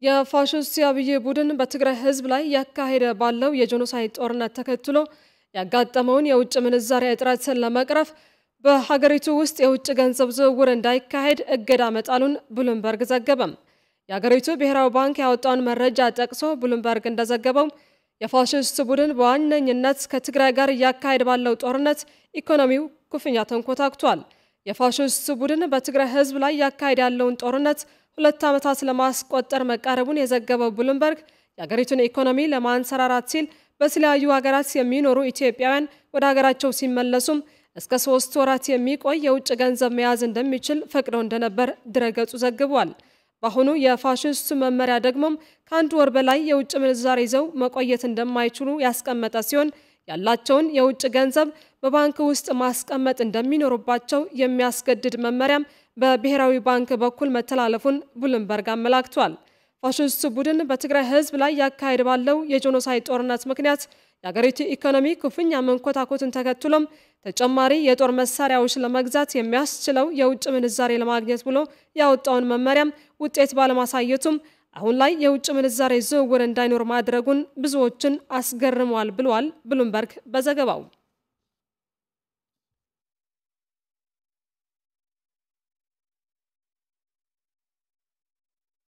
የፋሽስት የአብይ ቡድን በትግራይ ሕዝብ ላይ ያካሄደ ባለው የጄኖሳይድ ጦርነት ተከትሎ ያጋጠመውን የውጭ ምንዛሪ እጥረትን ለመቅረፍ በሀገሪቱ ውስጥ የውጭ ገንዘብ ዝውውር እንዳይካሄድ እገዳ መጣሉን ብሉምበርግ ዘገበም። የሀገሪቱ ብሔራዊ ባንክ ያወጣውን መረጃ ጠቅሶ ብሉምበርግ እንደዘገበው የፋሽስት ቡድን በዋነኝነት ከትግራይ ጋር እያካሄድ ባለው ጦርነት ኢኮኖሚው ክፉኛ ተንኮታክቷል። የፋሽስት ቡድን በትግራይ ሕዝብ ላይ ያካሄድ ያለውን ጦርነት ሁለት ዓመታት ለማስቆጠር መቃረቡን የዘገበው ብሉምበርግ የሀገሪቱን ኢኮኖሚ ለማንሰራራት ሲል በተለያዩ ሀገራት የሚኖሩ ኢትዮጵያውያን ወደ ሀገራቸው ሲመለሱም እስከ ሶስት ወራት የሚቆይ የውጭ ገንዘብ መያዝ እንደሚችል ፈቅደው እንደነበር ድረገጹ ዘግቧል። በአሁኑ የፋሽስቱ መመሪያ ደግሞም ከአንድ ወር በላይ የውጭ ምንዛሬ ይዘው መቆየት እንደማይችሉ ያስቀመጠ ሲሆን ያላቸውን የውጭ ገንዘብ በባንክ ውስጥ ማስቀመጥ እንደሚኖሩባቸው የሚያስገድድ መመሪያም በብሔራዊ ባንክ በኩል መተላለፉን ብሉምበርግ አመላክቷል። ፋሽስቱ ቡድን በትግራይ ሕዝብ ላይ ያካሄድ ባለው የጄኖሳይድ ጦርነት ምክንያት የአገሪቱ ኢኮኖሚ ክፉኛ መንኮታኮትን ተከትሎም ተጨማሪ የጦር መሳሪያዎች ለመግዛት የሚያስችለው የውጭ ምንዛሬ ለማግኘት ብሎ ያወጣውን መመሪያም ውጤት ባለማሳየቱም አሁን ላይ የውጭ ምንዛሬ ዝውውር እንዳይኖር ማድረጉን ብዙዎችን አስገርመዋል ብሏል ብሉምበርግ በዘገባው።